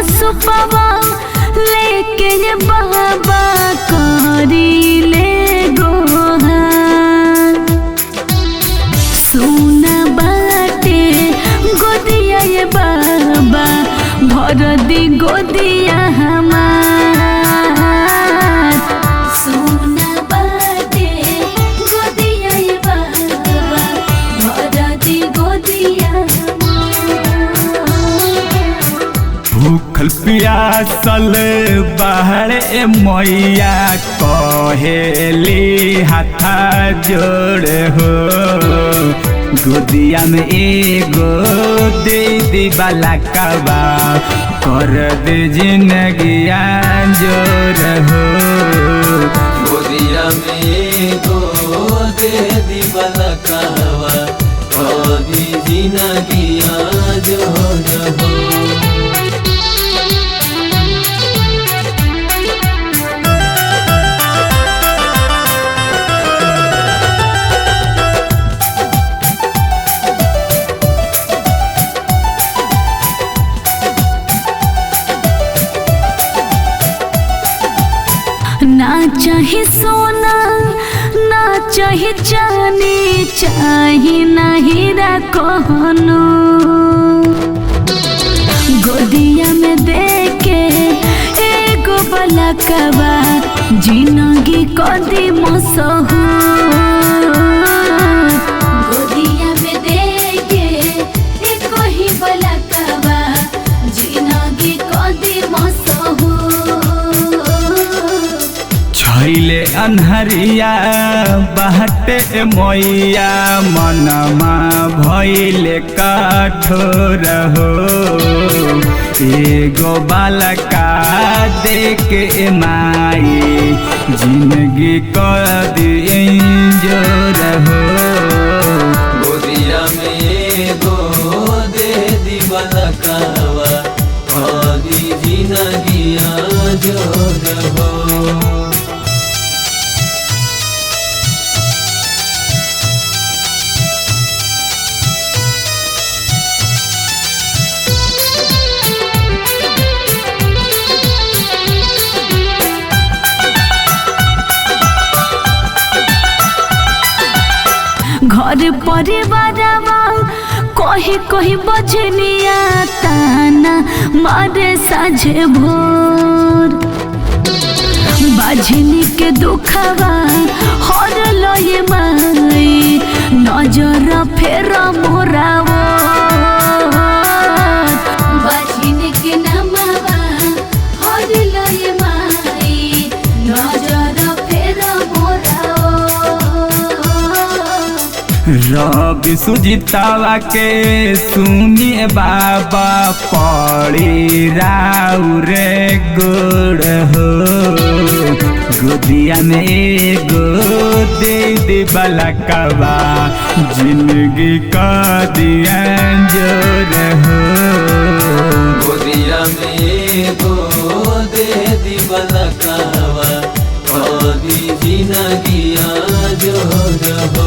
सुपवा लेके ये बाबा करी ले गोहा सुना बाटे गोदिया ये बाबा भर दी गोदिया हमार सुना बाटे गोदिया ये बाबा भर दी गोदिया हमार भूखल पियासल बाहर मैया कहेली हाथा जोड़ हो गोदिया में एगो दे दी बाला कबा कर दे जिंदगिया जोर हो गोदिया में गो दे दी बलकावा कभी जिनगिया जो रहो ना चाहे सोना ना चाहे चांदी चाहे ना हीरा कहनो गोदिया में देके एगो बलकवा जिंदगी कदी मसहू गोदिया में देके एको ही बलकवा जिंदगी कदी मसहू छैले अन्हरिया बाटे मैया मनमा भैले कठोर हो एगो बालका देके माई जिंदगी कर जोर हो गोदिया में गो दे दी बलकावा कभी जिनगिया जो रहो घर परिवारवा कही कही बजनिया ताना मारे साझे भोर बाझनी के दुखवा हर लय माई नजर फेर मोरावो बाझनी के नमवा हर लय माई नजर फेर मोरावो रवि सुजितावा के सुनिए बाबा पड़ी राउ रे गोड़ हो गोदिया में एगो दे दे बलकवा जिंदगी का दिया जोर हो गोदिया में गो दे दी बलकावा कभी जिनगिया जो रहो